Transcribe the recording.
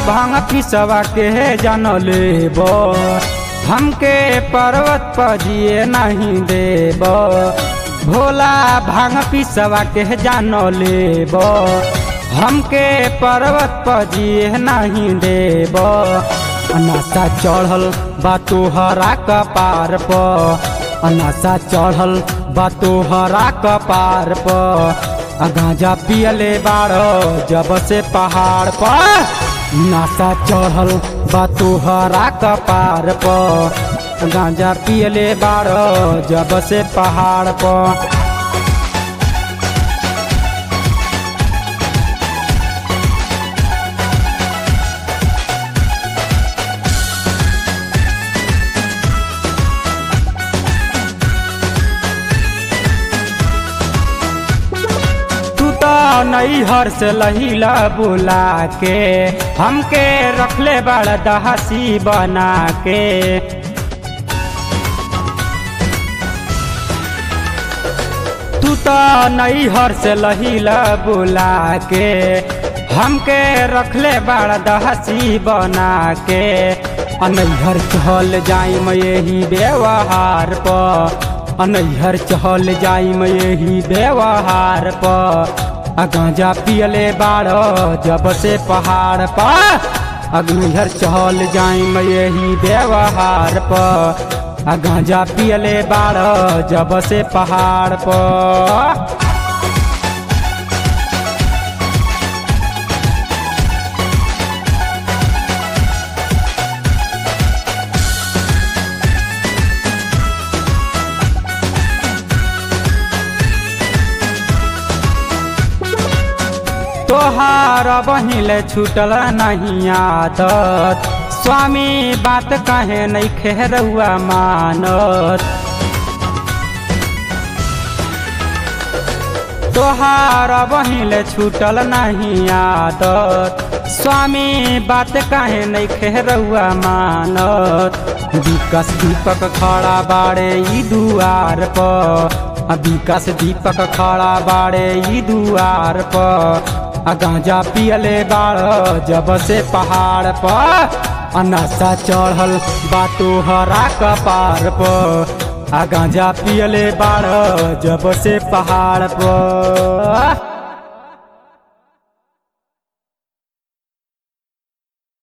भांग पिसवा के जान लेब हमके पर्वत पर जिए नहीं देब भोला भांग पिसवा के जान लेब हमके पर्वत पर जिए नहीं देब अनासा चढ़ल बा तोहरा कपार पर अनासा चढ़ल बा तोहरा कपार पर आ गांजा पियले बाड़ जब से पहाड़ पर नासा चढ़ल बा तोहरा कपार पर गांजा पियले बाड़ जब से पहाड़ पर तू तो नैहर से लहीला बुला के हमके रखले बड़ दहसी बना के तू तो नैहर से लहीला बुला के हमके रखले बड़ दहसी बना के अनैहर चल जाइम यही व्यवहार पर अनैहर चल जाइम यही व्यवहार पर आ गांजा पियले बाड़ जब से पहाड़ पर अग्निहर चल जाइम यही व्यवहार पर आ गांजा पियले बाड़ जब से पहाड़ पर तोहार बहिले छूटल नहीं आदत स्वामी बात कहे नहीं खेरुआ मानत तोहार बहिले छूटल नहीं आदत स्वामी बात कहे नहीं खेरुआ मानत विकास दीपक खड़ा बाड़े ई दुआर पर आ विकास दीपक खड़ा बाड़े ई दुआर पर आ गांजा पियले बाड़ जब से पहाड़ पर अनासा चढ़ल बाटो हरा कपार पर आ गांजा पियले बाड़ जब से पहाड़ पर